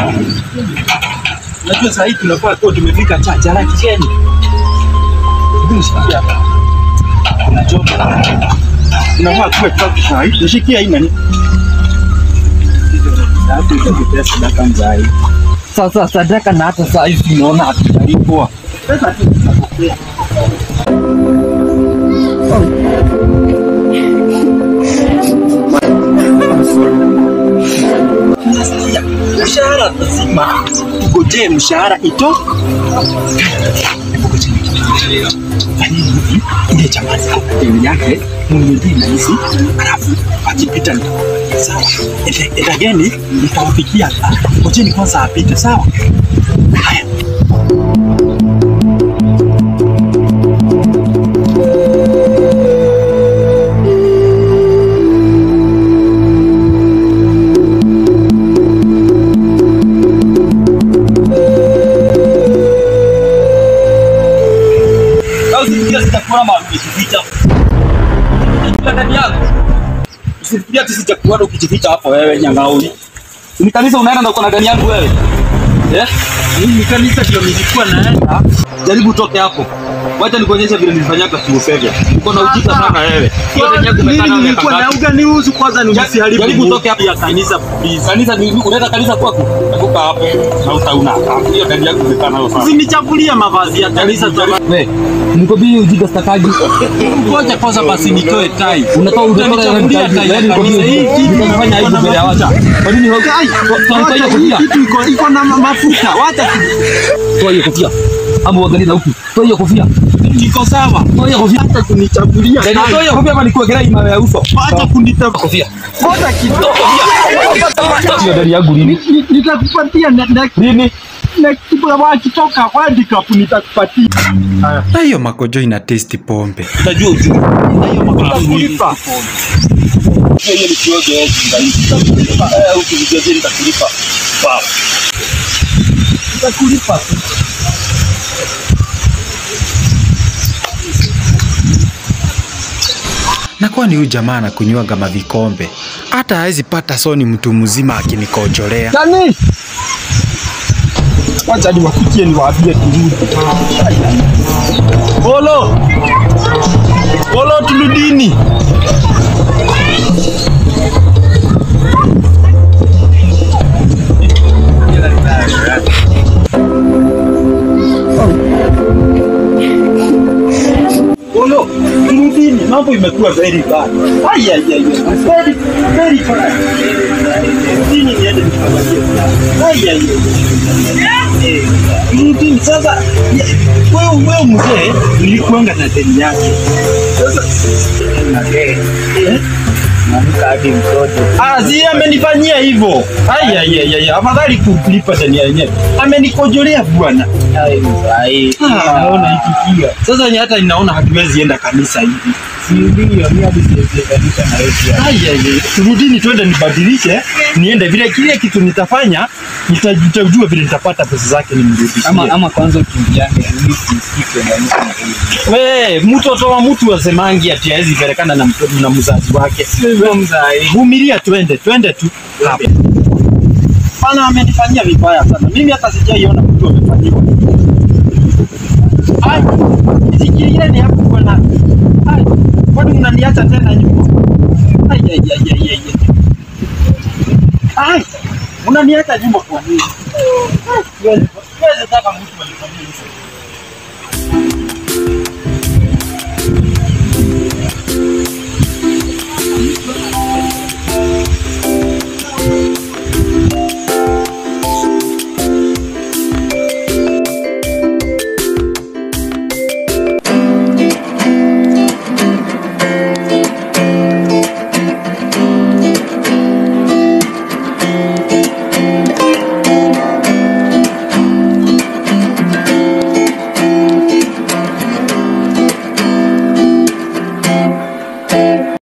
Unajua saa hii tunafaa kuwa tumefika chacha la kicheni. Hebu nishikia hapa. Kuna joto. Tunafaa kuwa chacha saa hii. Nishikia hii nani? Sasa tutapea sadaka mzai. Sasa sadaka na hata saa hizi tunaona hatujalipwa. Pesa tu tunapokea. Tunasikia mshahara lazima tugojee mshahara ito fanyeni hivi ile jamani deni yake mnunulie na hizi alafu akipita nitawapatia sawa Ete- etageni nitawafikia ngojeni kwanza apite sawa haya Usifikiria sitakuona mahali umejificha. Unajua ndani yako. Usifikiria ati sitakuona ukijificha hapo wewe nyangauni. Ni kanisa unaenda na uko na gani yangu wewe? Eh? Mimi kanisa ndio nilikuwa naenda. Jaribu utoke hapo. Wacha nikuonyeshe vile nilifanyaka Kiusevia. Uko na ujinga sana wewe. Hiyo gani yangu umekaa nayo miaka ngapi? uganiuzu kwanza Jaribu jaribu utoke hapo ya kanisa please. Kanisa ni unaenda kanisa kwako? Toka hapo na utauna. Hiyo gani yangu umekaa nayo sana. Usinichafulie mavazi ya kanisa We, nikobii ujinga stakaji. Ngoja kwanza basi nitoe tai. Unatoa Utanichafulia tai ya kanisa. Hii kitu unafanya hivi mbele ya watu. Kwa nini ho- Ai, Toa hiyo wacha hii kofia. kitu iko iko na ma- mafuta. Wacha Toa hiyo kofia. Ama uangalie na huku. Toa hiyo kofia. kiko sawa. Toa hiyo kofia. Hata kunichafulia Yaani tai. toa hiyo kofia ama nikuwekelea hii mawe ya uso. Wacha kunitafuta. Kofia. Ngoja kidogo. Hiyo gari yangu lini? Ni- Nitakupatia na na Lini? na kitu wakitoka handicap nitakupatia. na hiyo makojo ina testi pombe Utajua ujue. Nitakulipa. Hiyo ni kioge hiyo ndani. Nitakulipa. Eh, ukijijua nitakulipa. Wow. Nitakulipa. na kwani huyu jamaa anakunywaga mavikombe hata hawezi pata soni mtu mzima akinikojolea Nani? Wacha niwafikie niwaambie turudi. Bolo. Bolo turudini. Bolo, turudini. Mambo imekuwa very bad. Ai ai ai. ai. Very very bad. Turudini niende nikawalie. Ai ai ai. Eh, Turudini sasa. ya- Wewe wewe mzee nilikuanga na deni yake. Sasa na deni. Eh? Naamka hadi mtoto. Ah, si amenifanyia hivyo. Ai ai ai ai. Afadhali kulipa deni yenyewe. Amenikojolea bwana. Ai mzai. Naona ikikia. Sasa ni hata ninaona hatuwezi enda kanisa hivi. Si ndio mimi hadi siwezi kanisa na wewe pia. Ai ai ai. Turudini twende nibadilishe, niende vile kile kitu nitafanya, nita- nitajua vile nitapata pesa zake nimrudishie. ama ama kwanza ukimbiane ili usisikike na mtu We, mtoto wa mtu asemangi ati hawezi pelekana na, mtoto- na mzazi wake. Vumilia, twende twende tu hapa. Bana amenifanyia vibaya sana. Mimi hata sijaiona mtu amefanyiwa. Ai, nifikirie ni hapo bwana. Ai, kwani mnaniacha tena nyuma? Ai ai ai ai ai. Ai, mnaniacha nyuma kwa nini? Ai, siwezi siwezi taka mtu anifanyie hivyo.